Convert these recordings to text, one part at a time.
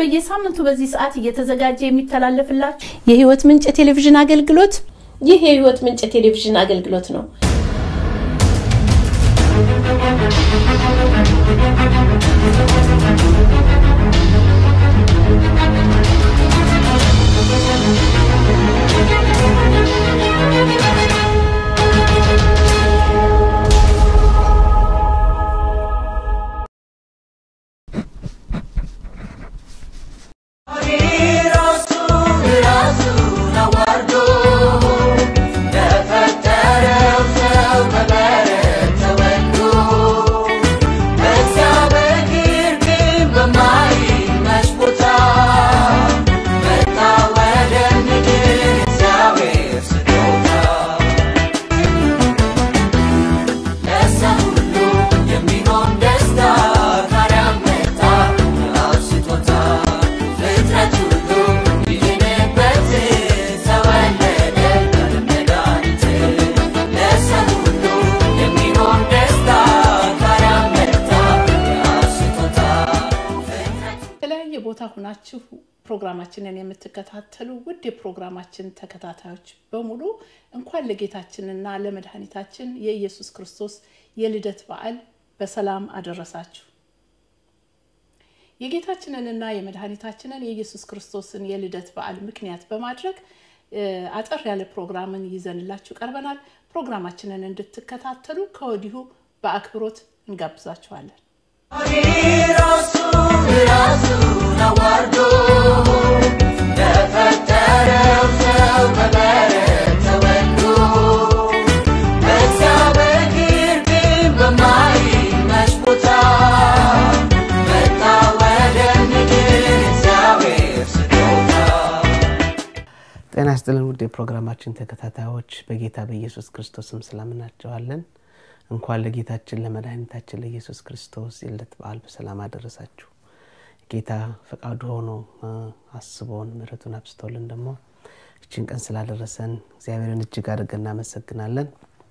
በየሳምንቱ በዚህ ሰዓት እየተዘጋጀ የሚተላለፍላችሁ የህይወት ምንጭ ቴሌቪዥን አገልግሎት ይህ የህይወት ምንጭ ቴሌቪዥን አገልግሎት ነው። የተለያየ ቦታ ሁናችሁ ፕሮግራማችንን የምትከታተሉ ውድ የፕሮግራማችን ተከታታዮች በሙሉ እንኳን ለጌታችንና ለመድኃኒታችን የኢየሱስ ክርስቶስ የልደት በዓል በሰላም አደረሳችሁ። የጌታችንንና የመድኃኒታችንን የኢየሱስ ክርስቶስን የልደት በዓል ምክንያት በማድረግ አጠር ያለ ፕሮግራምን ይዘንላችሁ ቀርበናል። ፕሮግራማችንን እንድትከታተሉ ከወዲሁ በአክብሮት እንጋብዛችኋለን። ራሱን አዋርዶ ለፈጠረው ሰው በበረት ተወልዶ በእግዚአብሔር ግን በማይመች ቦታ መጣ ወደ ምድር እግዚአብሔር ስጦታ ጤና ይስጥልን ውድ የፕሮግራማችን ተከታታዮች በጌታ በኢየሱስ ክርስቶስም ሰላምናቸዋለን። እንኳን ለጌታችን ለመድኃኒታችን ለኢየሱስ ክርስቶስ የልደት በዓል በሰላም አደረሳችሁ። ጌታ ፈቃዱ ሆኖ አስቦን ምሕረቱን አብስቶልን ደግሞ እችን ቀን ስላደረሰን እግዚአብሔርን እጅግ አድርገን እናመሰግናለን።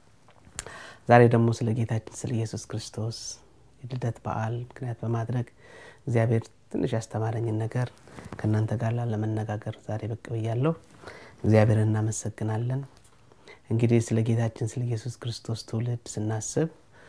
ዛሬ ደግሞ ስለ ጌታችን ስለ ኢየሱስ ክርስቶስ የልደት በዓል ምክንያት በማድረግ እግዚአብሔር ትንሽ ያስተማረኝን ነገር ከእናንተ ጋር ለመነጋገር ዛሬ ብቅ ብያለሁ። እግዚአብሔርን እናመሰግናለን። እንግዲህ ስለ ጌታችን ስለ ኢየሱስ ክርስቶስ ትውልድ ስናስብ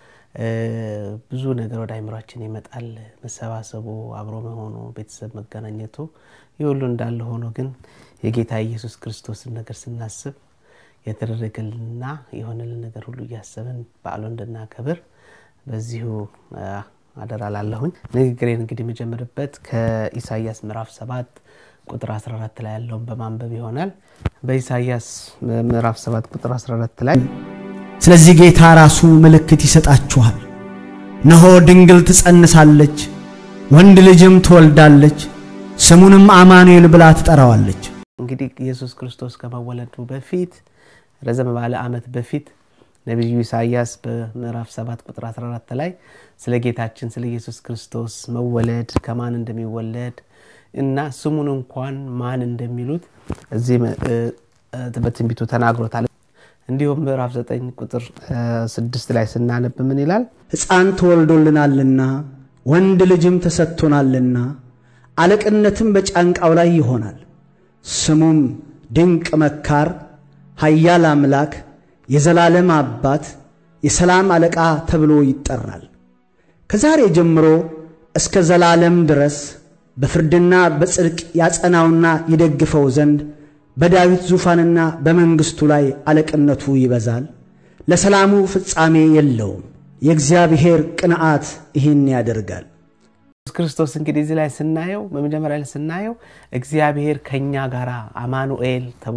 ብዙ ነገር ወደ አይምሯችን ይመጣል። መሰባሰቡ፣ አብሮ መሆኑ፣ ቤተሰብ መገናኘቱ ይህ ሁሉ እንዳለ ሆኖ ግን የጌታ ኢየሱስ ክርስቶስን ነገር ስናስብ የተደረገልንና የሆነልን ነገር ሁሉ እያሰብን በዓሉ እንድናከብር በዚሁ አደራ ላለሁኝ። ንግግሬን እንግዲህ የምጀምርበት ከኢሳያስ ምዕራፍ ሰባት ቁጥር 14 ላይ ያለውን በማንበብ ይሆናል። በኢሳያስ ምዕራፍ 7 ቁጥር 14 ላይ ስለዚህ ጌታ ራሱ ምልክት ይሰጣችኋል፣ እነሆ ድንግል ትጸንሳለች፣ ወንድ ልጅም ትወልዳለች፣ ስሙንም አማኑኤል ብላ ትጠራዋለች። እንግዲህ ኢየሱስ ክርስቶስ ከመወለዱ በፊት ረዘም ባለ ዓመት በፊት ነቢዩ ኢሳያስ በምዕራፍ 7 ቁጥር 14 ላይ ስለ ጌታችን ስለ ኢየሱስ ክርስቶስ መወለድ ከማን እንደሚወለድ እና ስሙን እንኳን ማን እንደሚሉት እዚህ በትንቢቱ ተናግሮታል። እንዲሁም ምዕራፍ 9 ቁጥር 6 ላይ ስናነብ ምን ይላል? ሕፃን ተወልዶልናልና ወንድ ልጅም ተሰጥቶናልና አለቅነትም በጫንቃው ላይ ይሆናል። ስሙም ድንቅ መካር፣ ኃያል አምላክ፣ የዘላለም አባት፣ የሰላም አለቃ ተብሎ ይጠራል። ከዛሬ ጀምሮ እስከ ዘላለም ድረስ በፍርድና በጽድቅ ያጸናውና ይደግፈው ዘንድ በዳዊት ዙፋንና በመንግሥቱ ላይ አለቅነቱ ይበዛል፣ ለሰላሙ ፍጻሜ የለውም። የእግዚአብሔር ቅንዓት ይህን ያደርጋል። ኢየሱስ ክርስቶስ እንግዲህ እዚህ ላይ ስናየው በመጀመሪያ ላይ ስናየው እግዚአብሔር ከኛ ጋር አማኑኤል ተብሎ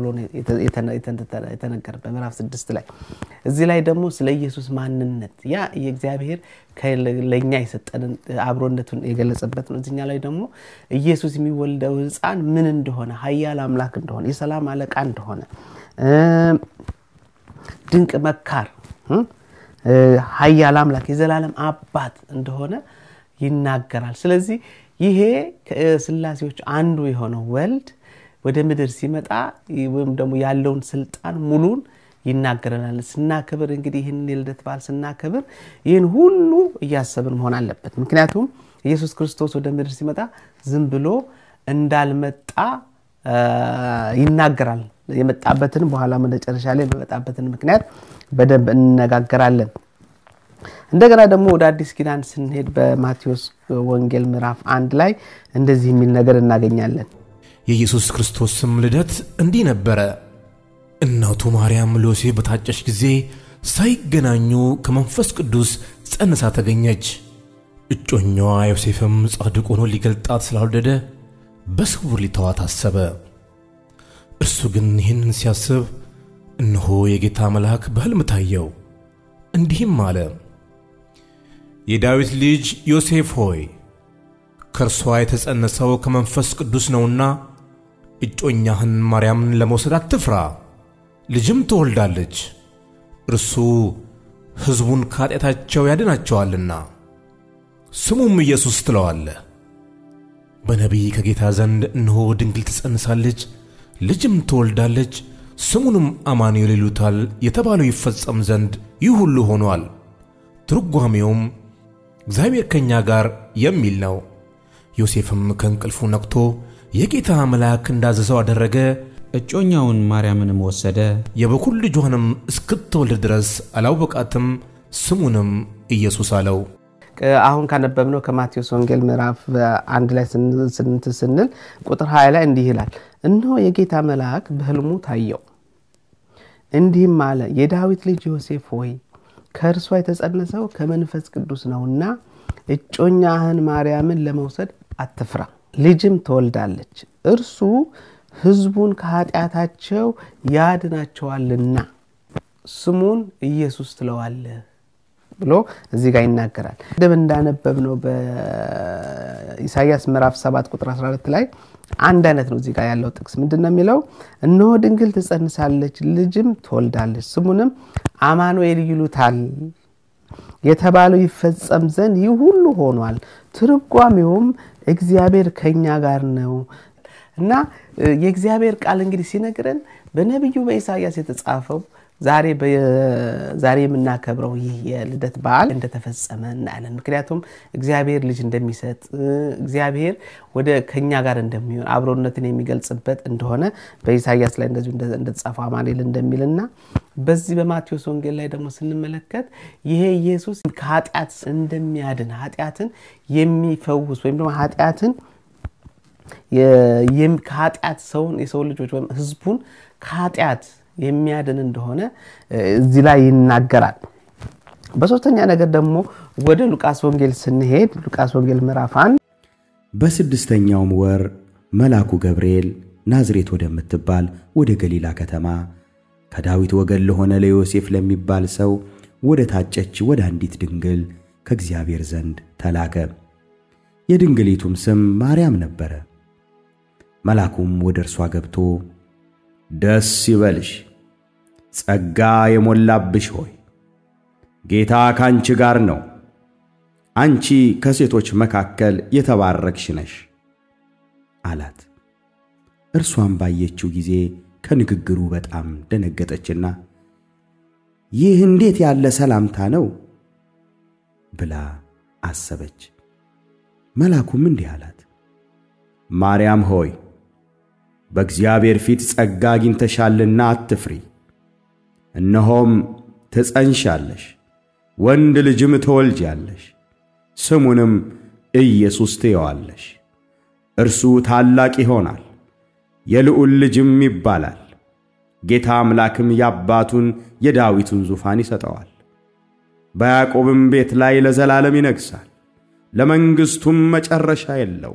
የተነገረ በምዕራፍ ስድስት ላይ እዚህ ላይ ደግሞ ስለ ኢየሱስ ማንነት ያ የእግዚአብሔር ለእኛ የሰጠንን አብሮነቱን የገለጸበት ነው። እዚኛ ላይ ደግሞ ኢየሱስ የሚወልደው ሕፃን ምን እንደሆነ ኃያል አምላክ እንደሆነ የሰላም አለቃ እንደሆነ ድንቅ መካር ኃያል አምላክ የዘላለም አባት እንደሆነ ይናገራል። ስለዚህ ይሄ ከስላሴዎች አንዱ የሆነው ወልድ ወደ ምድር ሲመጣ ወይም ደግሞ ያለውን ስልጣን ሙሉን ይናገረናል። ስናከብር እንግዲህ ይህን የልደት በዓል ስናከብር ይህን ሁሉ እያሰብን መሆን አለበት። ምክንያቱም ኢየሱስ ክርስቶስ ወደ ምድር ሲመጣ ዝም ብሎ እንዳልመጣ ይናገራል። የመጣበትን በኋላ መጨረሻ ላይ በመጣበትን ምክንያት በደንብ እንነጋገራለን። እንደገና ደግሞ ወደ አዲስ ኪዳን ስንሄድ በማቴዎስ ወንጌል ምዕራፍ አንድ ላይ እንደዚህ የሚል ነገር እናገኛለን። የኢየሱስ ክርስቶስም ልደት እንዲህ ነበረ። እናቱ ማርያም ለዮሴፍ በታጨች ጊዜ ሳይገናኙ ከመንፈስ ቅዱስ ጸንሳ ተገኘች። እጮኛዋ ዮሴፍም ጻድቅ ሆኖ ሊገልጣት ስላልወደደ በስውር ሊተዋት አሰበ። እርሱ ግን ይህንን ሲያስብ እነሆ የጌታ መልአክ በሕልም ታየው፣ እንዲህም አለ የዳዊት ልጅ ዮሴፍ ሆይ ከእርሷ የተጸነሰው ከመንፈስ ቅዱስ ነውና እጮኛህን ማርያምን ለመውሰድ አትፍራ፣ ልጅም ትወልዳለች፣ እርሱ ሕዝቡን ከኃጢአታቸው ያድናቸዋልና ስሙም ኢየሱስ ትለዋለህ። በነቢይ ከጌታ ዘንድ እነሆ ድንግል ትጸንሳለች፣ ልጅም ትወልዳለች፣ ስሙንም አማኑኤል ይሉታል የተባለው ይፈጸም ዘንድ ይህ ሁሉ ሆኗል። ትርጓሜውም እግዚአብሔር ከእኛ ጋር የሚል ነው። ዮሴፍም ከእንቅልፉ ነቅቶ የጌታ መልአክ እንዳዘዘው አደረገ። እጮኛውን ማርያምንም ወሰደ። የበኩር ልጇንም እስክትወልድ ድረስ አላወቃትም። ስሙንም ኢየሱስ አለው። አሁን ካነበብነው ከማቴዎስ ወንጌል ምዕራፍ አንድ ላይ ስንት ስንል ቁጥር 20 ላይ እንዲህ ይላል፣ እነሆ የጌታ መልአክ በሕልሙ ታየው፣ እንዲህም አለ የዳዊት ልጅ ዮሴፍ ሆይ ከእርሷ የተጸነሰው ከመንፈስ ቅዱስ ነውና እጮኛህን ማርያምን ለመውሰድ አትፍራ፣ ልጅም ትወልዳለች፣ እርሱ ሕዝቡን ከኃጢአታቸው ያድናቸዋልና ስሙን ኢየሱስ ትለዋለህ ብሎ እዚህ ጋር ይናገራል። ቅድም እንዳነበብ ነው በኢሳይያስ ምዕራፍ 7 ቁጥር 12 ላይ አንድ አይነት ነው። እዚህ ጋር ያለው ጥቅስ ምንድን ነው የሚለው? እነሆ ድንግል ትጸንሳለች፣ ልጅም ትወልዳለች፣ ስሙንም አማኑኤል ይሉታል የተባለው ይፈጸም ዘንድ ይህ ሁሉ ሆኗል። ትርጓሜውም እግዚአብሔር ከኛ ጋር ነው እና የእግዚአብሔር ቃል እንግዲህ ሲነግረን በነቢዩ በኢሳይያስ የተጻፈው ዛሬ ዛሬ የምናከብረው ይህ የልደት በዓል እንደተፈጸመ እናያለን። ምክንያቱም እግዚአብሔር ልጅ እንደሚሰጥ እግዚአብሔር ወደ ከኛ ጋር እንደሚሆን አብሮነትን የሚገልጽበት እንደሆነ በኢሳያስ ላይ እንደዚሁ እንደተጻፈው አማኑኤል እንደሚልና በዚህ በማቴዎስ ወንጌል ላይ ደግሞ ስንመለከት ይሄ ኢየሱስ ከኃጢአት እንደሚያድን ኃጢአትን የሚፈውስ ወይም ደግሞ ኃጢአትን ከኃጢአት ሰውን የሰው ልጆች ወይም ህዝቡን ከኃጢአት የሚያድን እንደሆነ እዚህ ላይ ይናገራል። በሶስተኛ ነገር ደግሞ ወደ ሉቃስ ወንጌል ስንሄድ ሉቃስ ወንጌል ምዕራፍ አንድ በስድስተኛውም ወር መልአኩ ገብርኤል ናዝሬት ወደምትባል ወደ ገሊላ ከተማ ከዳዊት ወገን ለሆነ ለዮሴፍ ለሚባል ሰው ወደ ታጨች ወደ አንዲት ድንግል ከእግዚአብሔር ዘንድ ተላከ። የድንግሊቱም ስም ማርያም ነበረ። መልአኩም ወደ እርሷ ገብቶ ደስ ይበልሽ፣ ጸጋ የሞላብሽ ሆይ ጌታ ካንቺ ጋር ነው፣ አንቺ ከሴቶች መካከል የተባረክሽ ነሽ አላት። እርሷም ባየችው ጊዜ ከንግግሩ በጣም ደነገጠችና ይህ እንዴት ያለ ሰላምታ ነው ብላ አሰበች። መልአኩም እንዲህ አላት፣ ማርያም ሆይ በእግዚአብሔር ፊት ጸጋ አግኝተሻልና አትፍሪ። እነሆም ትጸንሻለሽ፣ ወንድ ልጅም ትወልጃለሽ፣ ስሙንም ኢየሱስ ትየዋለሽ። እርሱ ታላቅ ይሆናል፣ የልዑል ልጅም ይባላል። ጌታ አምላክም የአባቱን የዳዊቱን ዙፋን ይሰጠዋል። በያዕቆብም ቤት ላይ ለዘላለም ይነግሣል፣ ለመንግሥቱም መጨረሻ የለው።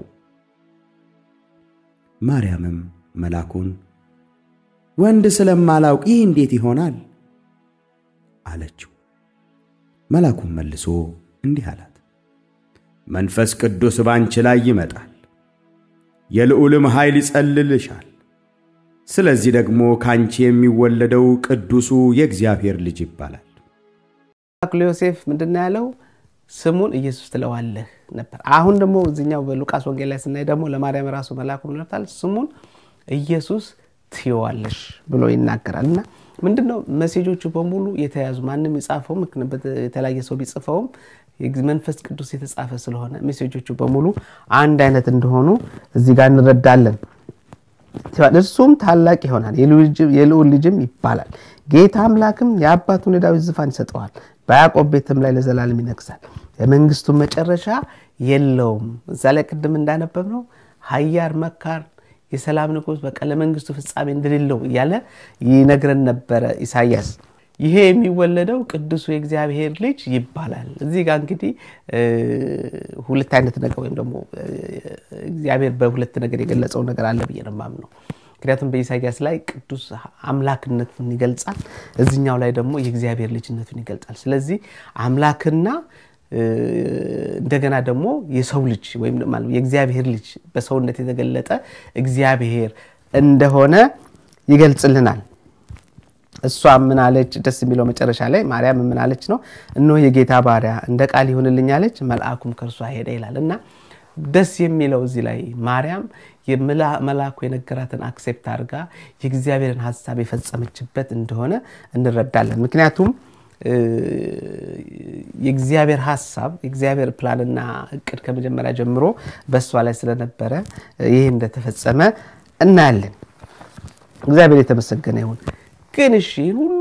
ማርያምም መልአኩን ወንድ ስለማላውቅ ይህ እንዴት ይሆናል አለችው። መልአኩም መልሶ እንዲህ አላት፣ መንፈስ ቅዱስ ባንቺ ላይ ይመጣል፣ የልዑልም ኃይል ይጸልልሻል። ስለዚህ ደግሞ ካንቺ የሚወለደው ቅዱሱ የእግዚአብሔር ልጅ ይባላል። ዮሴፍ ምንድን ነው ያለው? ስሙን ኢየሱስ ትለዋለህ ነበር። አሁን ደግሞ እዚኛው በሉቃስ ወንጌል ላይ ስናይ ደግሞ ለማርያም ራሱ መልአኩ ነታል ስሙን ኢየሱስ ትየዋለሽ ብሎ ይናገራል። እና ምንድን ነው መሴጆቹ በሙሉ የተያዙ ማንም የጻፈውም የተለያየ ሰው ቢጽፈውም መንፈስ ቅዱስ የተጻፈ ስለሆነ ሜሴጆቹ በሙሉ አንድ አይነት እንደሆኑ እዚህ ጋር እንረዳለን። እርሱም ታላቅ ይሆናል፣ የልዑል ልጅም ይባላል። ጌታ አምላክም የአባቱን የዳዊት ዙፋን ይሰጠዋል፣ በያዕቆብ ቤትም ላይ ለዘላለም ይነግሳል፣ የመንግስቱ መጨረሻ የለውም። እዛ ላይ ቅድም እንዳነበብ ነው ሀያር መካር የሰላም ንጉሥ በቃ ለመንግስቱ ፍጻሜ እንደሌለው እያለ ይነግረን ነበረ ኢሳያስ። ይሄ የሚወለደው ቅዱሱ የእግዚአብሔር ልጅ ይባላል። እዚህ ጋር እንግዲህ ሁለት አይነት ነገር ወይም ደግሞ እግዚአብሔር በሁለት ነገር የገለጸው ነገር አለ ብዬ ነው የማምነው። ምክንያቱም በኢሳያስ ላይ ቅዱስ አምላክነቱን ይገልጻል፣ እዚኛው ላይ ደግሞ የእግዚአብሔር ልጅነቱን ይገልጻል። ስለዚህ አምላክና እንደገና ደግሞ የሰው ልጅ ወይም የእግዚአብሔር ልጅ በሰውነት የተገለጠ እግዚአብሔር እንደሆነ ይገልጽልናል። እሷ ምን አለች? ደስ የሚለው መጨረሻ ላይ ማርያም ምን አለች ነው? እነሆ የጌታ ባሪያ እንደ ቃል ይሁንልኝ አለች፣ መልአኩም ከእርሷ ሄደ ይላል እና ደስ የሚለው እዚህ ላይ ማርያም መልአኩ የነገራትን አክሴፕት አድርጋ የእግዚአብሔርን ሀሳብ የፈጸመችበት እንደሆነ እንረዳለን። ምክንያቱም የእግዚአብሔር ሀሳብ የእግዚአብሔር ፕላንና እቅድ ከመጀመሪያ ጀምሮ በእሷ ላይ ስለነበረ ይህ እንደተፈጸመ እናያለን። እግዚአብሔር የተመሰገነ ይሁን። ግን እሺ ሁሉ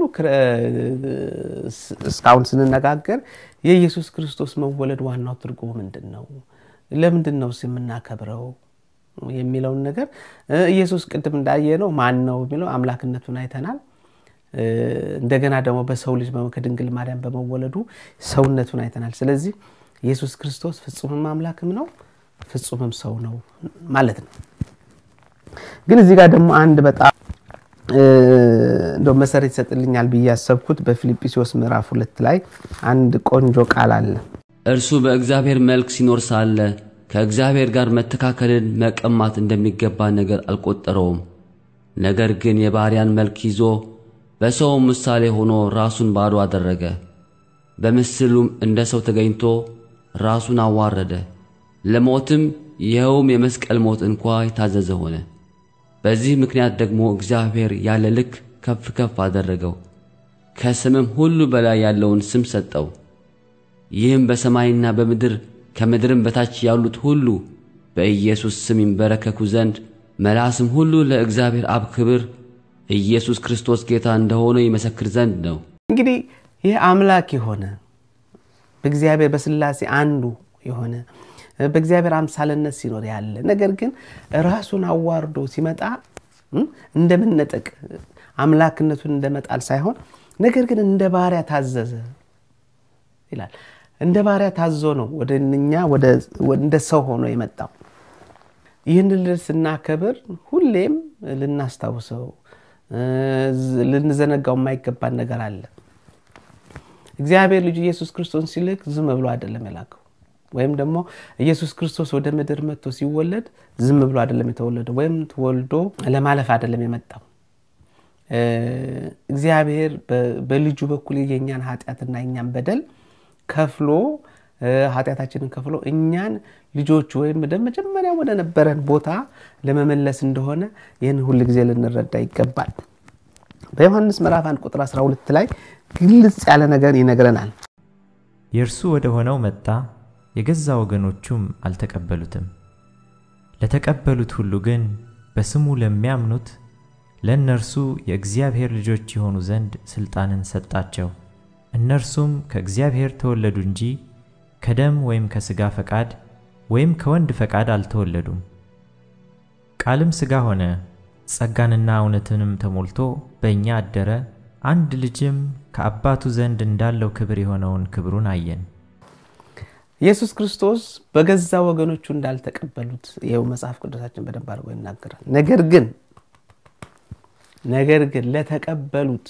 እስካሁን ስንነጋገር የኢየሱስ ክርስቶስ መወለድ ዋናው ትርጉሙ ምንድን ነው? ለምንድን ነው የምናከብረው የሚለውን ነገር ኢየሱስ ቅድም እንዳየነው ማን ነው የሚለው አምላክነቱን አይተናል። እንደገና ደግሞ በሰው ልጅ ከድንግል ማርያም በመወለዱ ሰውነቱን አይተናል። ስለዚህ ኢየሱስ ክርስቶስ ፍጹምም አምላክም ነው፣ ፍጹምም ሰው ነው ማለት ነው። ግን እዚህ ጋር ደግሞ አንድ በጣም እንደው መሰረት ይሰጥልኛል ብዬ ያሰብኩት በፊልጵስዩስ ምዕራፍ ሁለት ላይ አንድ ቆንጆ ቃል አለ። እርሱ በእግዚአብሔር መልክ ሲኖር ሳለ ከእግዚአብሔር ጋር መተካከልን መቀማት እንደሚገባ ነገር አልቆጠረውም። ነገር ግን የባሪያን መልክ ይዞ በሰውም ምሳሌ ሆኖ ራሱን ባዶ አደረገ። በምስሉም እንደ ሰው ተገኝቶ ራሱን አዋረደ፣ ለሞትም ይኸውም የመስቀል ሞት እንኳ የታዘዘ ሆነ። በዚህ ምክንያት ደግሞ እግዚአብሔር ያለ ልክ ከፍ ከፍ አደረገው፣ ከስምም ሁሉ በላይ ያለውን ስም ሰጠው። ይህም በሰማይና በምድር ከምድርም በታች ያሉት ሁሉ በኢየሱስ ስም ይንበረከኩ ዘንድ መላስም ሁሉ ለእግዚአብሔር አብ ክብር ኢየሱስ ክርስቶስ ጌታ እንደሆነ ይመሰክር ዘንድ ነው። እንግዲህ ይህ አምላክ የሆነ በእግዚአብሔር በስላሴ አንዱ የሆነ በእግዚአብሔር አምሳልነት ሲኖር ያለ ነገር ግን ራሱን አዋርዶ ሲመጣ እንደመነጠቅ አምላክነቱን እንደመጣል ሳይሆን ነገር ግን እንደ ባሪያ ታዘዘ ይላል። እንደ ባሪያ ታዞ ነው ወደ እኛ እንደ ሰው ሆኖ የመጣው። ይህን ልደት ስናከብር ሁሌም ልናስታውሰው ልንዘነጋው የማይገባን ነገር አለ። እግዚአብሔር ልጁ ኢየሱስ ክርስቶስን ሲልክ ዝም ብሎ አይደለም የላከው። ወይም ደግሞ ኢየሱስ ክርስቶስ ወደ ምድር መጥቶ ሲወለድ ዝም ብሎ አይደለም የተወለደው፣ ወይም ተወልዶ ለማለፍ አይደለም የመጣው። እግዚአብሔር በልጁ በኩል የኛን ኃጢአትና የኛን በደል ከፍሎ ኃጢአታችንን ከፍሎ እኛን ልጆቹ ወይም መጀመሪያ ወደ ነበረን ቦታ ለመመለስ እንደሆነ ይህን ሁል ጊዜ ልንረዳ ይገባል። በዮሐንስ ምዕራፍ 1 ቁጥር 12 ላይ ግልጽ ያለ ነገር ይነግረናል። የእርሱ ወደ ሆነው መጣ፣ የገዛ ወገኖቹም አልተቀበሉትም። ለተቀበሉት ሁሉ ግን በስሙ ለሚያምኑት ለእነርሱ የእግዚአብሔር ልጆች የሆኑ ዘንድ ሥልጣንን ሰጣቸው። እነርሱም ከእግዚአብሔር ተወለዱ እንጂ ከደም ወይም ከሥጋ ፈቃድ ወይም ከወንድ ፈቃድ አልተወለዱም። ቃልም ሥጋ ሆነ፣ ጸጋንና እውነትንም ተሞልቶ በእኛ አደረ። አንድ ልጅም ከአባቱ ዘንድ እንዳለው ክብር የሆነውን ክብሩን አየን። ኢየሱስ ክርስቶስ በገዛ ወገኖቹ እንዳልተቀበሉት ይኸው መጽሐፍ ቅዱሳችን በደንብ አድርጎ ይናገራል። ነገር ግን ነገር ግን ለተቀበሉት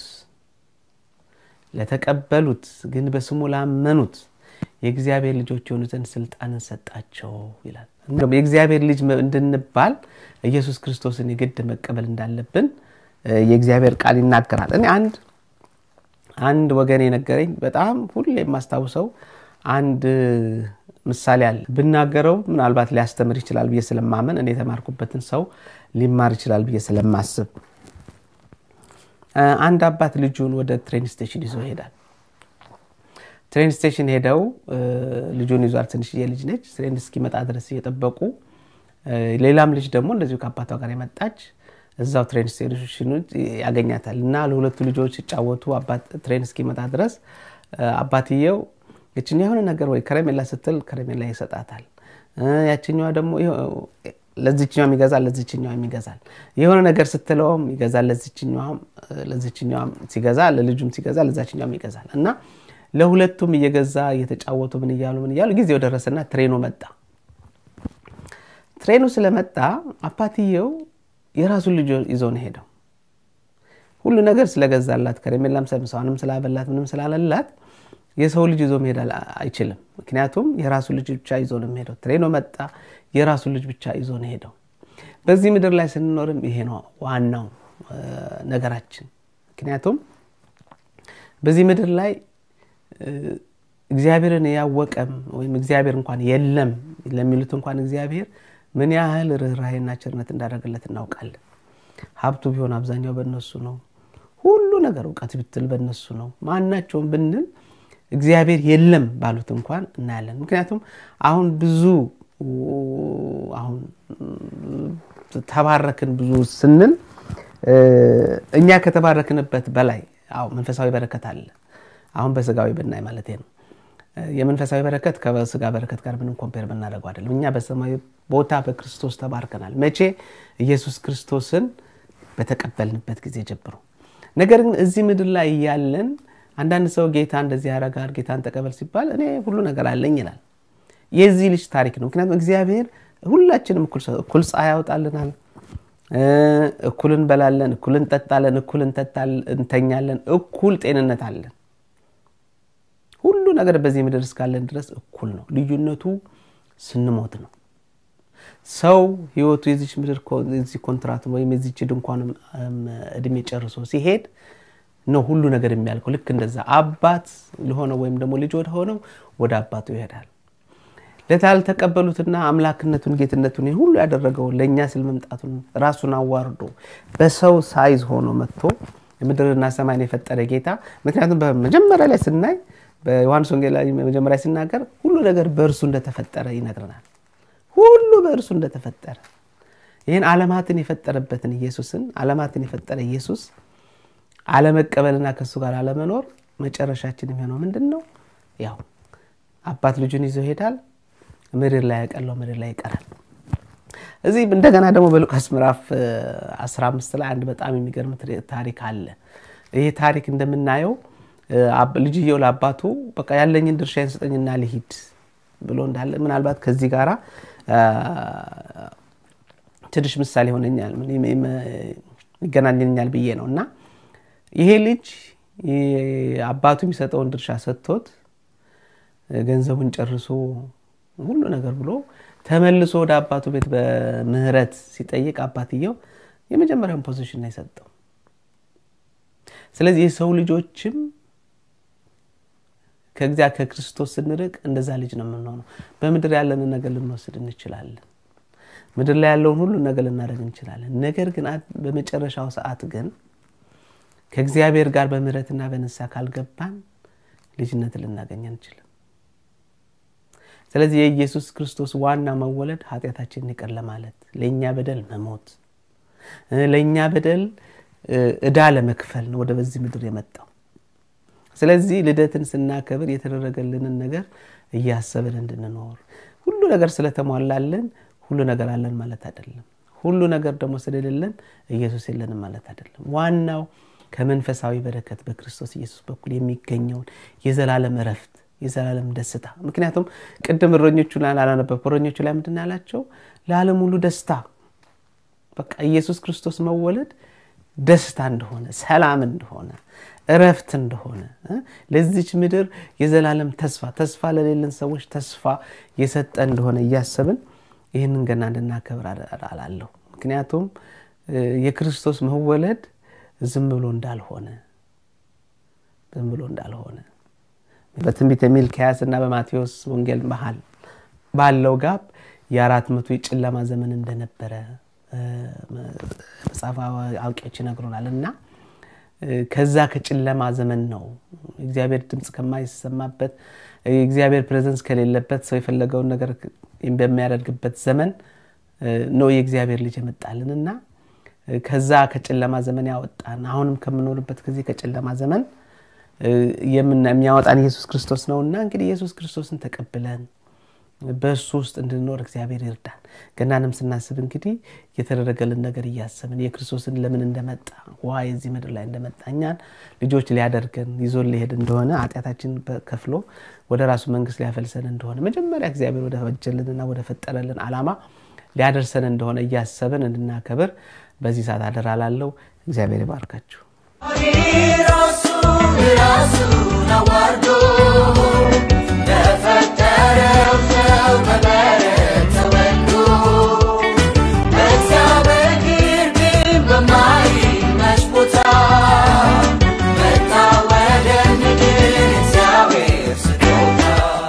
ለተቀበሉት ግን በስሙ ላመኑት የእግዚአብሔር ልጆች የሆኑ ዘንድ ስልጣንን ሰጣቸው ይላል። የእግዚአብሔር ልጅ እንድንባል ኢየሱስ ክርስቶስን የግድ መቀበል እንዳለብን የእግዚአብሔር ቃል ይናገራል። እኔ አንድ አንድ ወገን የነገረኝ በጣም ሁሌ የማስታውሰው አንድ ምሳሌ አለ። ብናገረው ምናልባት ሊያስተምር ይችላል ብዬ ስለማመን እኔ የተማርኩበትን ሰው ሊማር ይችላል ብዬ ስለማስብ አንድ አባት ልጁን ወደ ትሬን ስቴሽን ይዞ ይሄዳል። ትሬን ስቴሽን ሄደው እ፣ ልጁን ይዟል። ትንሽዬ ልጅ ነች። ትሬን እስኪመጣ ድረስ እየጠበቁ እ፣ ሌላም ልጅ ደግሞ እንደዚሁ ከአባቷ ጋር የመጣች እዛው ትሬን ስቴሽኑ ያገኛታል እና ለሁለቱ ልጆች ሲጫወቱ አባት ትሬን እስኪመጣ ድረስ እ፣ አባትየው ይችኛ የሆነ ነገር ወይ ከረሜላ ስትል ከረሜላ ይሰጣታል። እ፣ ያችኛዋ ደግሞ ይኸው ለዚችኛዋም ይገዛል፣ ለዚችኛዋም ይገዛል። የሆነ ነገር ስትለውም ይገዛል፣ ለዚችኛዋም ለዚችኛዋም ሲገዛ ለልጁም ሲገዛ ለዛችኛዋም ይገዛል እና ለሁለቱም እየገዛ እየተጫወቱ ምን እያሉ ምን እያሉ ጊዜው ደረሰና ትሬኑ መጣ። ትሬኑ ስለመጣ አባትየው የራሱን ልጅ ይዞ ነው ሄደው። ሁሉ ነገር ስለገዛላት ከረሜላም ሰምሰዋንም ስላበላት ምንም ስላለላት የሰው ልጅ ይዞ መሄድ አል- አይችልም። ምክንያቱም የራሱ ልጅ ብቻ ይዞ ነው የሚሄደው። ትሬኖ መጣ፣ የራሱ ልጅ ብቻ ይዞ ነው ሄደው። በዚህ ምድር ላይ ስንኖርም ይሄ ነው ዋናው እ፣ ነገራችን። ምክንያቱም በዚህ ምድር ላይ እ፣ እግዚአብሔርን ያወቀም ወይም እግዚአብሔር እንኳን የለም ለሚሉት እንኳን እግዚአብሔር ምን ያህል ርኅራሄና ቸርነት እንዳደረገለት እናውቃለን። ሀብቱ ቢሆን አብዛኛው በእነሱ ነው። ሁሉ ነገር እውቀት ብትል በእነሱ ነው። ማናቸውም ብንል እግዚአብሔር የለም ባሉት እንኳን እናያለን። ምክንያቱም አሁን ብዙ አሁን ተባረክን ብዙ ስንል እ፣ እኛ ከተባረክንበት በላይ አዎ መንፈሳዊ በረከት አለ። አሁን በስጋዊ ብናይ ማለት ነው። እ፣ የመንፈሳዊ በረከት ከስጋ በረከት ጋር ምንም ኮምፔር ብናደርገው አይደለም። እኛ በሰማያዊ ቦታ በክርስቶስ ተባርከናል። መቼ? ኢየሱስ ክርስቶስን በተቀበልንበት ጊዜ ጀምሮ። ነገር ግን እዚህ ምድር ላይ እያለን አንዳንድ ሰው ጌታ እንደዚህ ያደርጋል፣ ጌታን ተቀበል ሲባል እኔ ሁሉ ነገር አለኝ ይላል። የዚህ ልጅ ታሪክ ነው። ምክንያቱም እግዚአብሔር ሁላችንም እኩል ሰ- እኩል ፀሐይ ያወጣልናል፣ እ፣ እኩል እንበላለን፣ እኩል እንጠጣለን፣ እኩል እንተታል- እንተኛለን፣ እኩል ጤንነት አለን። ሁሉ ነገር በዚህ ምድር እስካለን ድረስ እኩል ነው። ልዩነቱ ስንሞት ነው። ሰው ህይወቱ የዚች ምድር ኮ- የዚህ ኮንትራት ወይም የዚች ድንኳን እም፣ እድሜ ጨርሶ ሲሄድ ነው ሁሉ ነገር የሚያልቀው። ልክ እንደዛ አባት ለሆነው ወይም ደግሞ ልጅ ወደ ሆነው ወደ አባቱ ይሄዳል። ለታልተቀበሉትና አምላክነቱን ጌትነቱን ይህን ሁሉ ያደረገው ለእኛ ስል መምጣቱን ራሱን አዋርዶ በሰው ሳይዝ ሆኖ መጥቶ ምድርና ሰማይን የፈጠረ ጌታ ምክንያቱም በመጀመሪያ ላይ ስናይ በዮሐንስ ወንጌል ላይ መጀመሪያ ሲናገር ሁሉ ነገር በእርሱ እንደተፈጠረ ይነግረናል። ሁሉ በእርሱ እንደተፈጠረ ይህን ዓለማትን የፈጠረበትን ኢየሱስን ዓለማትን የፈጠረ ኢየሱስ አለመቀበልና ከእሱ ጋር አለመኖር መጨረሻችን የሚሆነው ምንድን ነው? ያው አባት ልጁን ይዞ ይሄዳል። ምድር ላይ ያቀለው ምድር ላይ ይቀራል። እዚህ እንደገና ደግሞ በሉቃስ ምዕራፍ እ, 15 ላይ አንድ በጣም የሚገርም ትሪ- ታሪክ አለ። ይህ ታሪክ እንደምናየው እ, አብ- ልጅየው ለአባቱ በቃ ያለኝን ድርሻዬን ስጠኝና ልሂድ ብሎ እንዳለ ምናልባት ከዚህ ጋራ አ, ትንሽ ምሳሌ ሆነኛል ምን- ምን- ይገናኘኛል ብዬ ነው እና ይሄ ልጅ ይ- አባቱ የሚሰጠውን ድርሻ ሰጥቶት ገንዘቡን ጨርሶ ሁሉ ነገር ብሎ ተመልሶ ወደ አባቱ ቤት በምህረት ሲጠይቅ አባትየው የመጀመሪያውን ፖዚሽን ነው የሰጠው። ስለዚህ የሰው ልጆችም ከዚያ ከክርስቶስ ስንርቅ እንደዛ ልጅ ነው የምንሆነው። በምድር ያለንን ነገር ልንወስድ እንችላለን። ምድር ላይ ያለውን ሁሉ ነገር ልናደርግ እንችላለን። ነገር ግን አ- በመጨረሻው ሰዓት ግን ከእግዚአብሔር ጋር በምህረትና በንስሐ ካልገባን ልጅነት ልናገኝ አንችልም። ስለዚህ የኢየሱስ ክርስቶስ ዋና መወለድ ኃጢአታችንን ይቅር ለማለት ለእኛ በደል መሞት እ፣ ለእኛ በደል እ፣ ዕዳ ለመክፈል ነው ወደ በዚህ ምድር የመጣው። ስለዚህ ልደትን ስናከብር የተደረገልንን ነገር እያሰብን እንድንኖር ሁሉ ነገር ስለተሟላልን ሁሉ ነገር አለን ማለት አይደለም። ሁሉ ነገር ደግሞ ስለሌለን ኢየሱስ የለንም ማለት አይደለም። ዋናው ከመንፈሳዊ በረከት በክርስቶስ ኢየሱስ በኩል የሚገኘውን የዘላለም እረፍት የዘላለም ደስታ ምክንያቱም ቅድም እረኞቹ ላይ አላነበብኩ እረኞቹ ላይ ምንድን ነው ያላቸው ለዓለም ሁሉ ደስታ በቃ ኢየሱስ ክርስቶስ መወለድ ደስታ እንደሆነ ሰላም እንደሆነ እረፍት እንደሆነ እ? ለዚች ምድር የዘላለም ተስፋ ተስፋ ለሌለን ሰዎች ተስፋ የሰጠ እንደሆነ እያሰብን ይህንን ገና እንድናከብር አደ- አላለሁ ምክንያቱም እ፣ የክርስቶስ መወለድ ዝም ብሎ እንዳልሆነ ዝም ብሎ እንዳልሆነ በትንቢተ ሚልክያስ እና በማቴዎስ ወንጌል መሀል ባለው ጋብ የአራት መቶ የጨለማ ዘመን እንደነበረ እ፣ መጽሐፍ አዋቂዎች ይነግሩናል እና ከዛ ከጨለማ ዘመን ነው እግዚአብሔር ድምፅ ከማይሰማበት የእግዚአብሔር ፕሬዘንስ ከሌለበት ሰው የፈለገውን ነገር በሚያደርግበት ዘመን ነው የእግዚአብሔር ልጅ የመጣልን እና ከዛ ከጨለማ ዘመን ያወጣን አሁንም ከምኖርበት ከዚህ ከጨለማ ዘመን የሚያወጣን ኢየሱስ ክርስቶስ ነው እና እንግዲህ ኢየሱስ ክርስቶስን ተቀብለን በእሱ ውስጥ እንድንኖር እግዚአብሔር ይርዳን ገናንም ስናስብ እንግዲህ የተደረገልን ነገር እያሰብን የክርስቶስን ለምን እንደመጣ ውሃ የዚህ ምድር ላይ እንደመጣ እኛን ልጆች ሊያደርገን ይዞን ሊሄድ እንደሆነ ኃጢአታችን ከፍሎ ወደ ራሱ መንግስት ሊያፈልሰን እንደሆነ መጀመሪያ እግዚአብሔር ወደ ፈጀልንና ወደ ፈጠረልን አላማ ሊያደርሰን እንደሆነ እያሰብን እንድናከብር በዚህ ሰዓት አደራ ላለው እግዚአብሔር ይባርካችሁ ራሱን ራሱን አዋርዶ ለፈጠረው ሰው በበረት ተወልዶ በእግዚአብሔር ግን በማይመች ቦታ መጣ ወደ ምድር እግዚአብሔር ስጦታ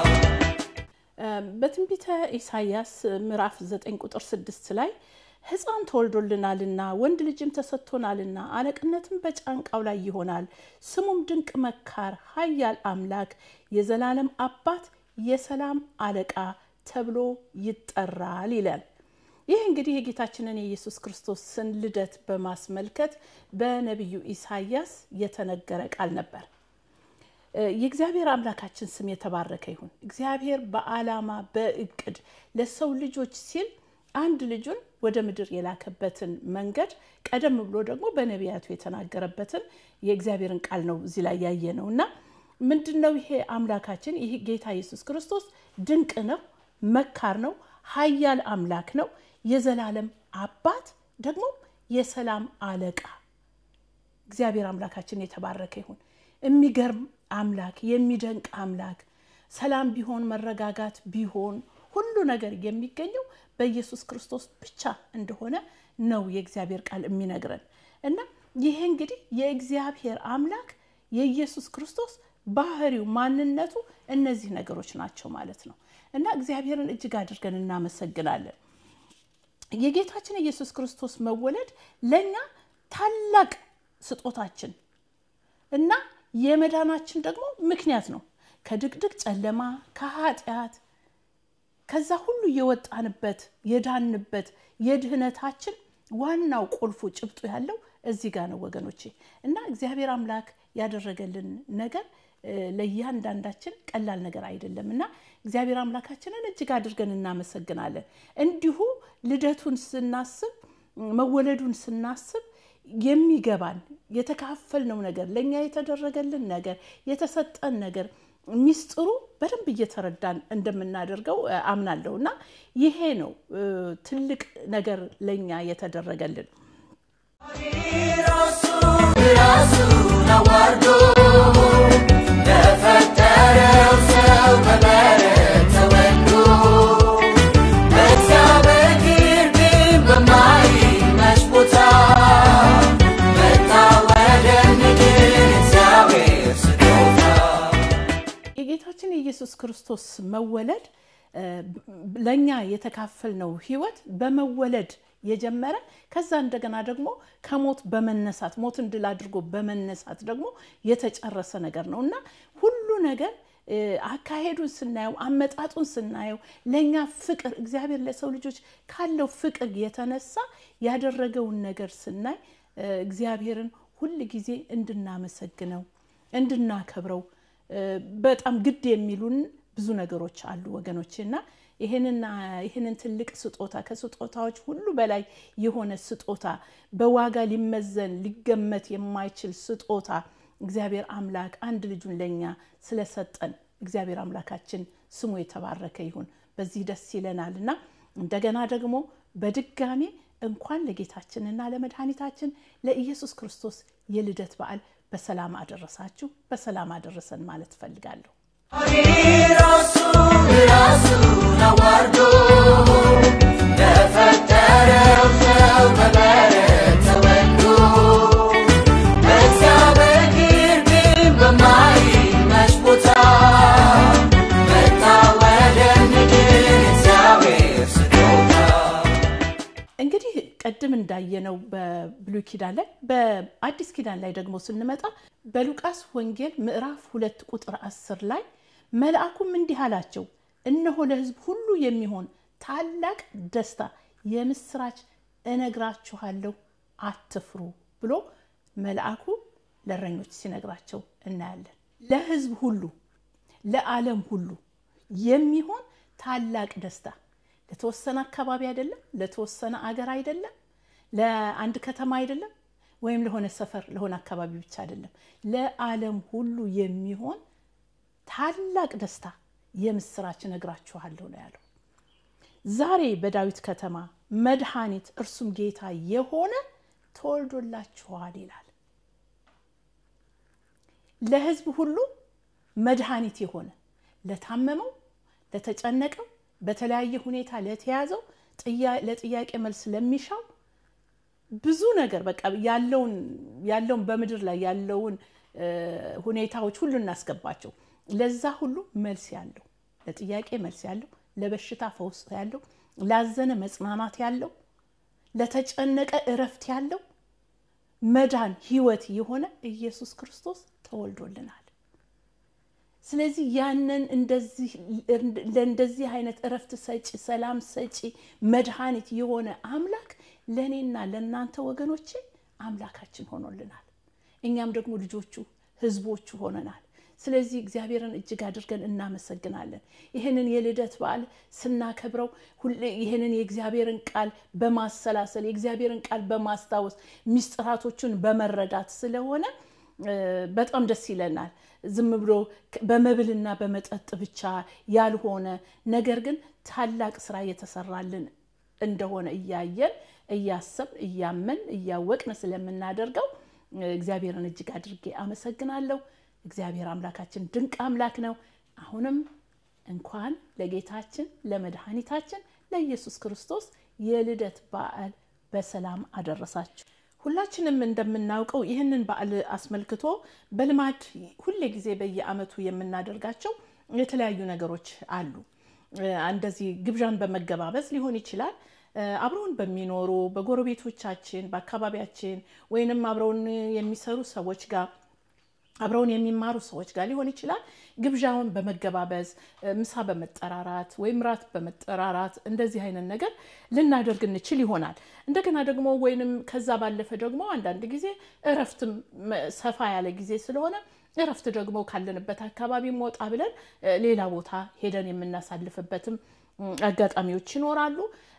በትንቢተ ኢሳይያስ ምዕራፍ 9 ቁጥር 6 ላይ ሕፃን ተወልዶልናልና ወንድ ልጅም ተሰጥቶናልና አለቅነትም በጫንቃው ላይ ይሆናል፣ ስሙም ድንቅ መካር፣ ኃያል አምላክ፣ የዘላለም አባት፣ የሰላም አለቃ ተብሎ ይጠራል ይላል። ይህ እንግዲህ የጌታችንን የኢየሱስ ክርስቶስን ልደት በማስመልከት በነቢዩ ኢሳይያስ የተነገረ ቃል ነበር። የእግዚአብሔር አምላካችን ስም የተባረከ ይሁን። እግዚአብሔር በዓላማ በእቅድ ለሰው ልጆች ሲል አንድ ልጁን ወደ ምድር የላከበትን መንገድ ቀደም ብሎ ደግሞ በነቢያቱ የተናገረበትን የእግዚአብሔርን ቃል ነው እዚህ ላይ ያየ ነው እና ምንድን ነው ይሄ አምላካችን ይህ ጌታ ኢየሱስ ክርስቶስ ድንቅ ነው፣ መካር ነው፣ ኃያል አምላክ ነው፣ የዘላለም አባት ደግሞ የሰላም አለቃ እግዚአብሔር አምላካችን የተባረከ ይሁን። የሚገርም አምላክ፣ የሚደንቅ አምላክ፣ ሰላም ቢሆን መረጋጋት ቢሆን ሁሉ ነገር የሚገኘው በኢየሱስ ክርስቶስ ብቻ እንደሆነ ነው የእግዚአብሔር ቃል የሚነግረን እና ይሄ እንግዲህ የእግዚአብሔር አምላክ የኢየሱስ ክርስቶስ ባህሪው፣ ማንነቱ እነዚህ ነገሮች ናቸው ማለት ነው እና እግዚአብሔርን እጅግ አድርገን እናመሰግናለን። የጌታችን የኢየሱስ ክርስቶስ መወለድ ለእኛ ታላቅ ስጦታችን እና የመዳናችን ደግሞ ምክንያት ነው። ከድቅድቅ ጨለማ ከኃጢአት ከዛ ሁሉ የወጣንበት የዳንበት የድህነታችን ዋናው ቁልፉ ጭብጡ ያለው እዚህ ጋር ነው ወገኖቼ። እና እግዚአብሔር አምላክ ያደረገልን ነገር ለእያንዳንዳችን ቀላል ነገር አይደለም እና እግዚአብሔር አምላካችንን እጅግ አድርገን እናመሰግናለን። እንዲሁ ልደቱን ስናስብ መወለዱን ስናስብ የሚገባን የተካፈልነው ነገር ለእኛ የተደረገልን ነገር የተሰጠን ነገር ሚስጥሩ በደንብ እየተረዳን እንደምናደርገው አምናለሁ እና ይሄ ነው ትልቅ ነገር ለእኛ የተደረገልን። ራሱን አዋርዶ ለፈጠረው ሰው በበረት ተወልዶ በእግዚአብሔር ግን በማይመች ቦታ መጣ ወደ ምድር እግዚአብሔር ስጦታ የጌታችን የኢየሱስ ክርስቶስ መወለድ ለእኛ የተካፈልነው ህይወት በመወለድ የጀመረ ከዛ እንደገና ደግሞ ከሞት በመነሳት ሞትን ድል አድርጎ በመነሳት ደግሞ የተጨረሰ ነገር ነው እና ሁሉ ነገር አካሄዱን ስናየው አመጣጡን ስናየው ለእኛ ፍቅር እግዚአብሔር ለሰው ልጆች ካለው ፍቅር የተነሳ ያደረገውን ነገር ስናይ እግዚአብሔርን ሁል ጊዜ እንድናመሰግነው እንድናከብረው በጣም ግድ የሚሉን ብዙ ነገሮች አሉ ወገኖች እና ይህንን ትልቅ ስጦታ ከስጦታዎች ሁሉ በላይ የሆነ ስጦታ በዋጋ ሊመዘን ሊገመት የማይችል ስጦታ እግዚአብሔር አምላክ አንድ ልጁን ለእኛ ስለሰጠን እግዚአብሔር አምላካችን ስሙ የተባረከ ይሁን። በዚህ ደስ ይለናል እና እንደገና ደግሞ በድጋሜ እንኳን ለጌታችንና ለመድኃኒታችን ለኢየሱስ ክርስቶስ የልደት በዓል በሰላም አደረሳችሁ፣ በሰላም አደረሰን ማለት እፈልጋለሁ። ራሱን ራሱን አዋርዶ ለፈጠረው ሰው በበረት ተወልዶ በእግዚአብሔር ግን በማይመች ቦታ መጣ ወደ ምድር እግዚአብሔር ስጦታ እንግዲህ ቅድም እንዳየነው በብሉይ ኪዳን ላይ በአዲስ ኪዳን ላይ ደግሞ ስንመጣ በሉቃስ ወንጌል ምዕራፍ ሁለት ቁጥር አስር ላይ መልአኩም እንዲህ አላቸው፣ እነሆ ለሕዝብ ሁሉ የሚሆን ታላቅ ደስታ የምስራች እነግራችኋለሁ፣ አትፍሩ ብሎ መልአኩ ለእረኞች ሲነግራቸው እናያለን። ለሕዝብ ሁሉ ለዓለም ሁሉ የሚሆን ታላቅ ደስታ ለተወሰነ አካባቢ አይደለም፣ ለተወሰነ አገር አይደለም፣ ለአንድ ከተማ አይደለም፣ ወይም ለሆነ ሰፈር ለሆነ አካባቢ ብቻ አይደለም። ለዓለም ሁሉ የሚሆን ታላቅ ደስታ የምስራች እነግራችኋለሁ ነው ያለው። ዛሬ በዳዊት ከተማ መድኃኒት እርሱም ጌታ የሆነ ተወልዶላችኋል ይላል። ለሕዝብ ሁሉ መድኃኒት የሆነ ለታመመው፣ ለተጨነቀው፣ በተለያየ ሁኔታ ለተያዘው፣ ለጥያቄ መልስ ለሚሻው ብዙ ነገር በቃ ያለውን ያለውን በምድር ላይ ያለውን ሁኔታዎች ሁሉ እናስገባቸው። ለዛ ሁሉ መልስ ያለው ለጥያቄ መልስ ያለው ለበሽታ ፈውስ ያለው ላዘነ መጽናናት ያለው ለተጨነቀ እረፍት ያለው መዳን ህይወት የሆነ ኢየሱስ ክርስቶስ ተወልዶልናል። ስለዚህ ያንን ለእንደዚህ አይነት እረፍት ሰጪ፣ ሰላም ሰጪ፣ መድኃኒት የሆነ አምላክ ለእኔና ለእናንተ ወገኖቼ አምላካችን ሆኖልናል። እኛም ደግሞ ልጆቹ ህዝቦቹ ሆነናል። ስለዚህ እግዚአብሔርን እጅግ አድርገን እናመሰግናለን። ይህንን የልደት በዓል ስናከብረው ይህንን የእግዚአብሔርን ቃል በማሰላሰል የእግዚአብሔርን ቃል በማስታወስ ሚስጥራቶቹን በመረዳት ስለሆነ በጣም ደስ ይለናል። ዝም ብሎ በመብልና በመጠጥ ብቻ ያልሆነ ነገር ግን ታላቅ ስራ የተሰራልን እንደሆነ እያየን እያሰብን እያመን እያወቅን ስለምናደርገው እግዚአብሔርን እጅግ አድርጌ አመሰግናለሁ። እግዚአብሔር አምላካችን ድንቅ አምላክ ነው። አሁንም እንኳን ለጌታችን ለመድኃኒታችን ለኢየሱስ ክርስቶስ የልደት በዓል በሰላም አደረሳችሁ። ሁላችንም እንደምናውቀው ይህንን በዓል አስመልክቶ በልማድ ሁሌ ጊዜ በየዓመቱ የምናደርጋቸው የተለያዩ ነገሮች አሉ። እንደዚህ ግብዣን በመገባበዝ ሊሆን ይችላል። አብረውን በሚኖሩ በጎረቤቶቻችን፣ በአካባቢያችን ወይንም አብረውን የሚሰሩ ሰዎች ጋር አብረውን የሚማሩ ሰዎች ጋር ሊሆን ይችላል። ግብዣውን በመገባበዝ ምሳ በመጠራራት ወይም ራት በመጠራራት እንደዚህ አይነት ነገር ልናደርግ እንችል ይሆናል። እንደገና ደግሞ ወይንም ከዛ ባለፈ ደግሞ አንዳንድ ጊዜ እረፍትም ሰፋ ያለ ጊዜ ስለሆነ እረፍት ደግሞ ካለንበት አካባቢ ወጣ ብለን ሌላ ቦታ ሄደን የምናሳልፍበትም አጋጣሚዎች ይኖራሉ።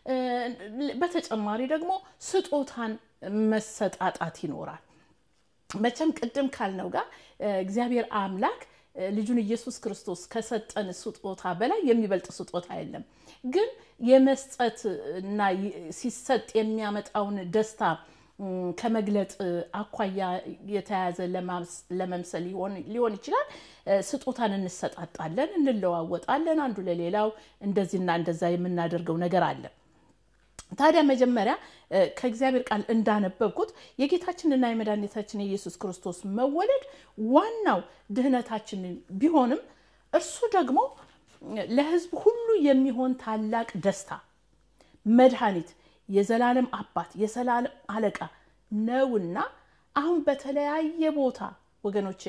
በተጨማሪ ደግሞ ስጦታን መሰጣጣት ይኖራል። መቼም ቅድም ካልነው ጋር እግዚአብሔር አምላክ ልጁን ኢየሱስ ክርስቶስ ከሰጠን ስጦታ በላይ የሚበልጥ ስጦታ የለም። ግን የመስጠት እና ሲሰጥ የሚያመጣውን ደስታ ከመግለጥ አኳያ የተያዘ ለመምሰል ሊሆን ይችላል። ስጦታን እንሰጣጣለን፣ እንለዋወጣለን። አንዱ ለሌላው እንደዚህና እንደዛ የምናደርገው ነገር አለ። ታዲያ መጀመሪያ ከእግዚአብሔር ቃል እንዳነበብኩት የጌታችንና የመድኃኒታችን የኢየሱስ ክርስቶስ መወለድ ዋናው ድህነታችንን ቢሆንም እርሱ ደግሞ ለሕዝብ ሁሉ የሚሆን ታላቅ ደስታ፣ መድኃኒት፣ የዘላለም አባት፣ የሰላም አለቃ ነውና አሁን በተለያየ ቦታ ወገኖቼ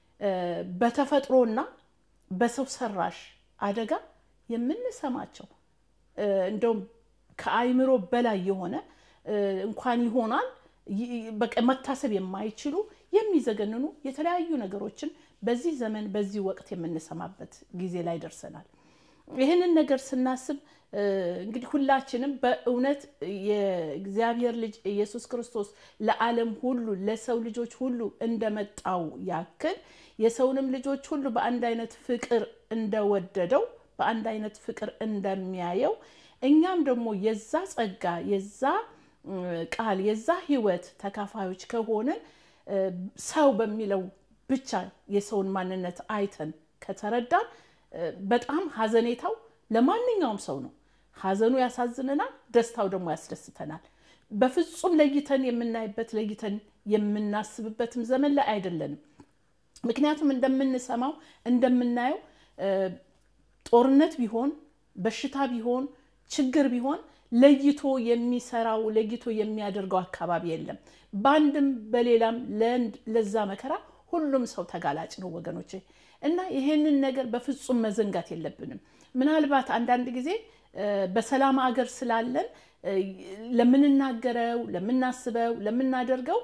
በተፈጥሮና በሰው ሰራሽ አደጋ የምንሰማቸው እንደውም ከአይምሮ በላይ የሆነ እንኳን ይሆናል በቃ መታሰብ የማይችሉ የሚዘገንኑ የተለያዩ ነገሮችን በዚህ ዘመን በዚህ ወቅት የምንሰማበት ጊዜ ላይ ደርሰናል። ይህንን ነገር ስናስብ እንግዲህ ሁላችንም በእውነት የእግዚአብሔር ልጅ ኢየሱስ ክርስቶስ ለዓለም ሁሉ ለሰው ልጆች ሁሉ እንደመጣው ያክል የሰውንም ልጆች ሁሉ በአንድ አይነት ፍቅር እንደወደደው በአንድ አይነት ፍቅር እንደሚያየው እኛም ደግሞ የዛ ጸጋ የዛ ቃል የዛ ሕይወት ተካፋዮች ከሆንን ሰው በሚለው ብቻ የሰውን ማንነት አይተን ከተረዳን በጣም ሀዘኔታው ለማንኛውም ሰው ነው። ሀዘኑ ያሳዝነናል፣ ደስታው ደግሞ ያስደስተናል። በፍጹም ለይተን የምናይበት ለይተን የምናስብበትም ዘመን ላይ አይደለንም። ምክንያቱም እንደምንሰማው እንደምናየው ጦርነት ቢሆን በሽታ ቢሆን ችግር ቢሆን ለይቶ የሚሰራው ለይቶ የሚያደርገው አካባቢ የለም። በአንድም በሌላም ለዛ መከራ ሁሉም ሰው ተጋላጭ ነው ወገኖቼ እና ይሄንን ነገር በፍጹም መዘንጋት የለብንም። ምናልባት አንዳንድ ጊዜ በሰላም አገር ስላለን ለምንናገረው፣ ለምናስበው፣ ለምናደርገው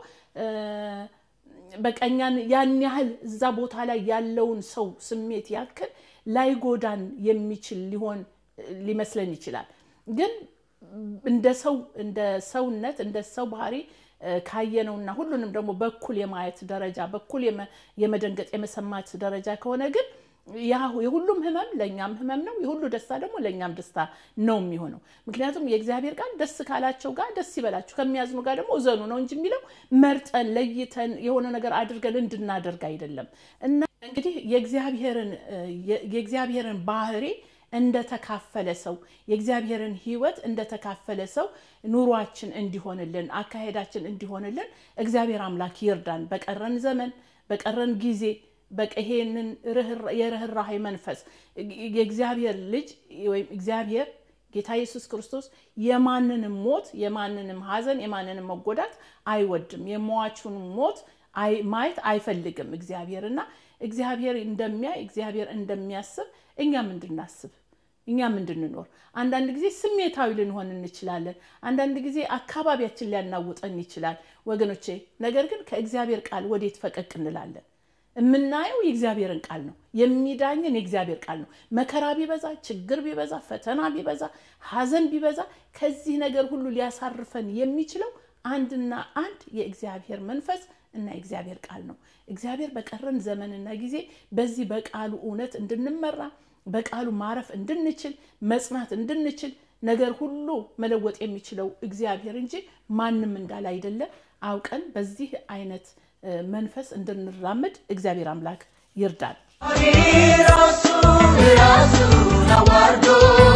በቀኛን ያን ያህል እዛ ቦታ ላይ ያለውን ሰው ስሜት ያክል ላይጎዳን የሚችል ሊሆን ሊመስለን ይችላል። ግን እንደ ሰው እንደ ሰውነት እንደ ሰው ባህሪ ካየነውና ሁሉንም ደግሞ በኩል የማየት ደረጃ በኩል የመደንገጥ የመሰማት ደረጃ ከሆነ ግን የሁሉም ህመም ለእኛም ህመም ነው። የሁሉ ደስታ ደግሞ ለእኛም ደስታ ነው የሚሆነው። ምክንያቱም የእግዚአብሔር ቃል ደስ ካላቸው ጋር ደስ ይበላችሁ፣ ከሚያዝኑ ጋር ደግሞ እዘኑ ነው እንጂ የሚለው መርጠን ለይተን የሆነ ነገር አድርገን እንድናደርግ አይደለም። እና እንግዲህ የእግዚአብሔርን ባህሪ እንደተካፈለ ሰው የእግዚአብሔርን ህይወት እንደተካፈለ ሰው ኑሯችን እንዲሆንልን አካሄዳችን እንዲሆንልን እግዚአብሔር አምላክ ይርዳን። በቀረን ዘመን በቀረን ጊዜ በቀሄንን የርኅራሄ መንፈስ የእግዚአብሔር ልጅ ወይም እግዚአብሔር ጌታ ኢየሱስ ክርስቶስ የማንንም ሞት የማንንም ሀዘን የማንንም መጎዳት አይወድም። የሟቹን ሞት ማየት አይፈልግም እግዚአብሔር እና እግዚአብሔር እንደሚያይ እግዚአብሔር እንደሚያስብ እኛም እንድናስብ እኛም እንድንኖር አንዳንድ ጊዜ ስሜታዊ ልንሆን እንችላለን። አንዳንድ ጊዜ አካባቢያችን ሊያናውጠን ይችላል ወገኖቼ። ነገር ግን ከእግዚአብሔር ቃል ወዴት ፈቀቅ እንላለን? የምናየው የእግዚአብሔርን ቃል ነው። የሚዳኝን የእግዚአብሔር ቃል ነው። መከራ ቢበዛ፣ ችግር ቢበዛ፣ ፈተና ቢበዛ፣ ሀዘን ቢበዛ ከዚህ ነገር ሁሉ ሊያሳርፈን የሚችለው አንድና አንድ የእግዚአብሔር መንፈስ እና የእግዚአብሔር ቃል ነው። እግዚአብሔር በቀረን ዘመንና ጊዜ በዚህ በቃሉ እውነት እንድንመራ በቃሉ ማረፍ እንድንችል መጽናት እንድንችል ነገር ሁሉ መለወጥ የሚችለው እግዚአብሔር እንጂ ማንም እንዳለ አይደለ አውቀን በዚህ አይነት መንፈስ እንድንራመድ እግዚአብሔር አምላክ ይርዳል። ራሱን ራሱን አዋርዶ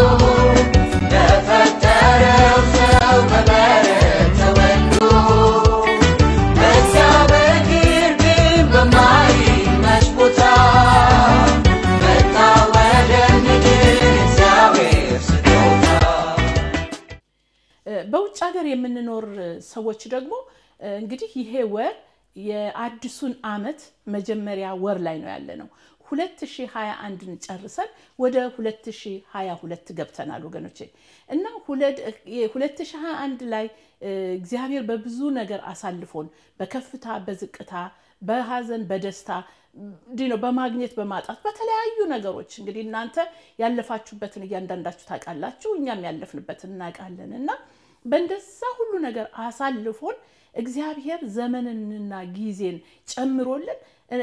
ለፈጠረው ሰው በበረት ተወልዶ በእግዚአብሔር ግን በማይመች ቦታ መጣ ወደ ምድር እግዚአብሔር ስጦታ በውጭ ሀገር የምንኖር ሰዎች ደግሞ እንግዲህ ይሄ ወር የአዲሱን ዓመት መጀመሪያ ወር ላይ ነው ያለ ነው። 2021ን ጨርሰን ወደ 2022 ገብተናል ወገኖቼ እና 2021 ላይ እግዚአብሔር በብዙ ነገር አሳልፎን በከፍታ በዝቅታ በሀዘን በደስታ እንዲህ ነው በማግኘት በማጣት በተለያዩ ነገሮች እንግዲህ እናንተ ያለፋችሁበትን እያንዳንዳችሁ ታውቃላችሁ፣ እኛም ያለፍንበትን እናውቃለን እና በእንደዛ ሁሉ ነገር አሳልፎን እግዚአብሔር ዘመንንና ጊዜን ጨምሮልን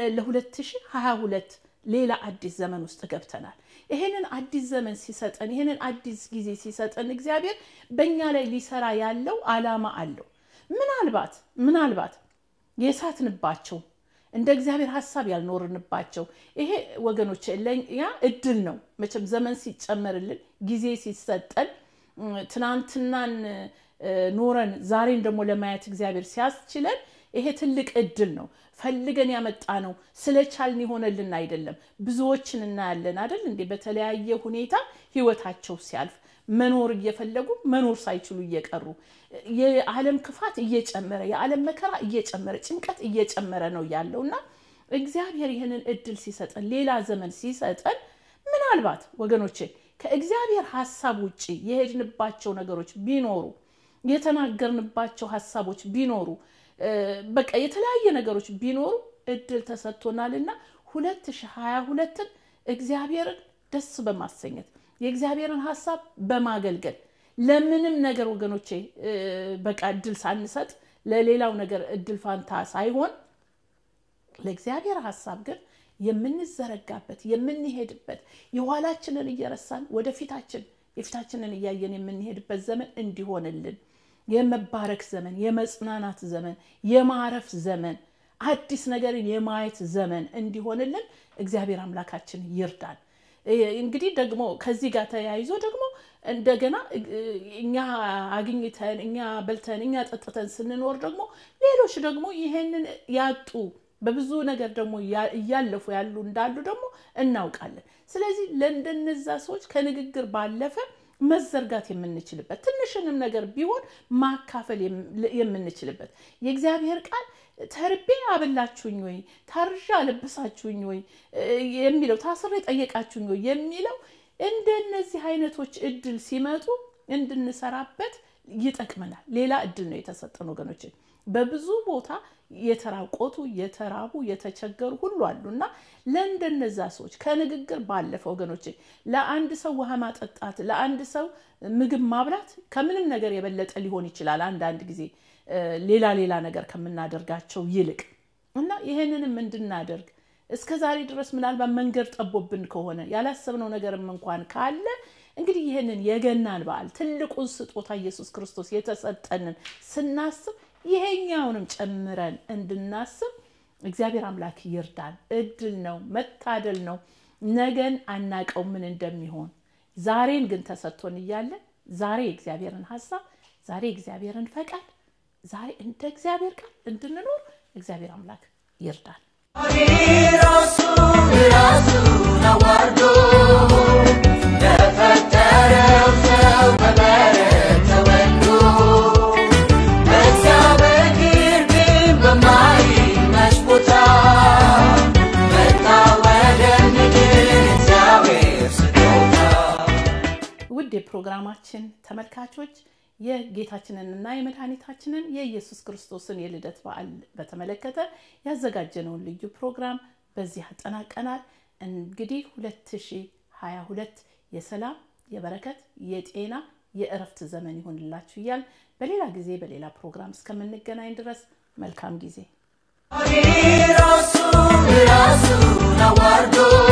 ለ2022 ሌላ አዲስ ዘመን ውስጥ ገብተናል። ይሄንን አዲስ ዘመን ሲሰጠን ይሄንን አዲስ ጊዜ ሲሰጠን እግዚአብሔር በእኛ ላይ ሊሰራ ያለው አላማ አለው። ምናልባት ምናልባት የሳትንባቸው እንደ እግዚአብሔር ሀሳብ ያልኖርንባቸው ይሄ ወገኖች ለኛ እድል ነው። መቼም ዘመን ሲጨመርልን ጊዜ ሲሰጠን ትናንትናን ኖረን ዛሬን ደግሞ ለማየት እግዚአብሔር ሲያስችለን ይሄ ትልቅ እድል ነው። ፈልገን ያመጣ ነው። ስለቻልን የሆነልን አይደለም። ብዙዎችን እናያለን አይደል እንዴ? በተለያየ ሁኔታ ህይወታቸው ሲያልፍ መኖር እየፈለጉ መኖር ሳይችሉ እየቀሩ የዓለም ክፋት እየጨመረ የዓለም መከራ እየጨመረ ጭንቀት እየጨመረ ነው ያለው እና እግዚአብሔር ይህንን እድል ሲሰጠን ሌላ ዘመን ሲሰጠን ምናልባት ወገኖቼ ከእግዚአብሔር ሀሳብ ውጭ የሄድንባቸው ነገሮች ቢኖሩ የተናገርንባቸው ሀሳቦች ቢኖሩ በቃ የተለያየ ነገሮች ቢኖሩ እድል ተሰጥቶናልና 2022ን እግዚአብሔርን ደስ በማሰኘት የእግዚአብሔርን ሀሳብ በማገልገል ለምንም ነገር ወገኖቼ በቃ እድል ሳንሰጥ ለሌላው ነገር እድል ፋንታ ሳይሆን ለእግዚአብሔር ሀሳብ ግን የምንዘረጋበት የምንሄድበት የኋላችንን እየረሳን ወደፊታችን የፊታችንን እያየን የምንሄድበት ዘመን እንዲሆንልን የመባረክ ዘመን፣ የመጽናናት ዘመን፣ የማረፍ ዘመን፣ አዲስ ነገርን የማየት ዘመን እንዲሆንልን እግዚአብሔር አምላካችን ይርዳል። እንግዲህ ደግሞ ከዚህ ጋር ተያይዞ ደግሞ እንደገና እኛ አግኝተን እኛ በልተን እኛ ጠጥተን ስንኖር ደግሞ ሌሎች ደግሞ ይሄንን ያጡ በብዙ ነገር ደግሞ እያለፉ ያሉ እንዳሉ ደግሞ እናውቃለን። ስለዚህ ለእንደነዛ ሰዎች ከንግግር ባለፈ መዘርጋት የምንችልበት ትንሽንም ነገር ቢሆን ማካፈል የምንችልበት የእግዚአብሔር ቃል ተርቤ አበላችሁኝ ወይ ታርዣ አለበሳችሁኝ ወይ የሚለው ታስሬ ጠየቃችሁኝ ወይ የሚለው እንደነዚህ አይነቶች እድል ሲመጡ እንድንሰራበት ይጠቅመናል። ሌላ እድል ነው የተሰጠን ወገኖች። በብዙ ቦታ የተራቆቱ የተራቡ የተቸገሩ ሁሉ አሉ እና ለእንደነዛ ሰዎች ከንግግር ባለፈ ወገኖች ለአንድ ሰው ውሃ ማጠጣት ለአንድ ሰው ምግብ ማብላት ከምንም ነገር የበለጠ ሊሆን ይችላል አንዳንድ ጊዜ ሌላ ሌላ ነገር ከምናደርጋቸው ይልቅ እና ይህንንም እንድናደርግ እስከ ዛሬ ድረስ ምናልባት መንገድ ጠቦብን ከሆነ ያላሰብነው ነገርም እንኳን ካለ እንግዲህ ይህንን የገናን በዓል ትልቁን ስጦታ ኢየሱስ ክርስቶስ የተሰጠንን ስናስብ ይሄኛውንም ጨምረን እንድናስብ እግዚአብሔር አምላክ ይርዳን። እድል ነው፣ መታደል ነው። ነገን አናቀው ምን እንደሚሆን። ዛሬን ግን ተሰጥቶን እያለ ዛሬ የእግዚአብሔርን ሀሳብ፣ ዛሬ የእግዚአብሔርን ፈቃድ፣ ዛሬ እንደ እግዚአብሔር ቃል እንድንኖር እግዚአብሔር አምላክ ይርዳን። ራሱን ራሱን አዋርዶ ለፈጠረው ሰው በበረት ተወልዶ በእግዚአብሔር ግን በማይመች ቦታ መጣ ወደ ምድር እግዚአብሔር ስጦታ ውድ የፕሮግራማችን ተመልካቾች የጌታችንንና የመድኃኒታችንን የኢየሱስ ክርስቶስን የልደት በዓል በተመለከተ ያዘጋጀነውን ልዩ ፕሮግራም በዚህ አጠናቀናል። እንግዲህ 2022 የሰላም የበረከት የጤና የእረፍት ዘመን ይሆንላችሁ እያል በሌላ ጊዜ በሌላ ፕሮግራም እስከምንገናኝ ድረስ መልካም ጊዜ ራሱን ራሱን አዋርዶ